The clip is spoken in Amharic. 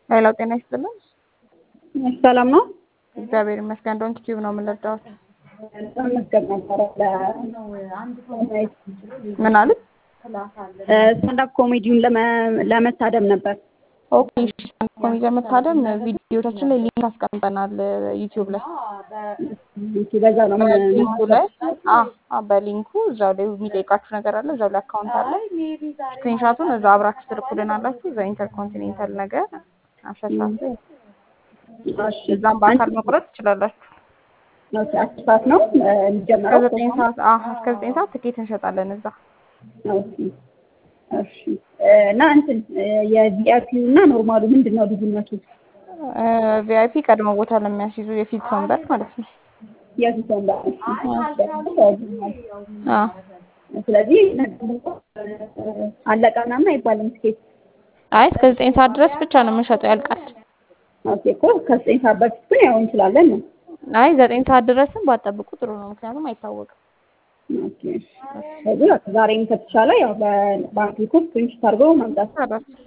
ሄሎ ጤና ይስጥልን። ሰላም ነው። እግዚአብሔር ይመስገን። ዶንት ቲዩብ ነው የምንረዳሁት። መዝገብ ነበረ ምን አሉ? ስታንዳፕ ኮሜዲውን ለመታደም ነበር። ኦኬ ኮሚቴ መታደም ቪዲዮቻችን ላይ ሊንክ አስቀምጠናል ዩቲዩብ ላይ በዛ ነው ሊንኩ ላይ አ በሊንኩ እዛው ላይ የሚጠይቃችሁ ነገር አለ። እዛው ላይ አካውንት አለ። ስክሪንሻቱን እዛ አብራችሁ ትልኩልን አላችሁ። እዛ ኢንተርኮንቲኔንታል ነገር አሸታችሁ እዛም በአካል መቁረጥ ትችላላችሁ። አስር ሰዓት ነው የሚጀምረው። ከዘጠኝ ሰዓት እስከ ዘጠኝ ሰዓት ትኬት እንሸጣለን እዛ እሺ እና እንትን የቪአይፒው እና ኖርማሉ ምንድን ነው ልዩነቱ? ቪአይፒ ቀድሞ ቦታ ለሚያስይዙ የፊት ወንበር ማለት ነው። የፊት ወንበር ስለዚህ አለቀ ምናምን አይባልም ትኬት። አይ እስከ ዘጠኝ ሰዓት ድረስ ብቻ ነው የምንሸጠው፣ ያልቃል። ኦኬ እኮ ከዘጠኝ ሰዓት በፊት ግን ያው እንችላለን ነው። አይ ዘጠኝ ሰዓት ድረስም ባጠብቁ ጥሩ ነው፣ ምክንያቱም አይታወቅም። ስለዚህ ዛሬም ከተቻለ ያው በባንክ ኮስት ፕሪንት አድርጎ ማምጣት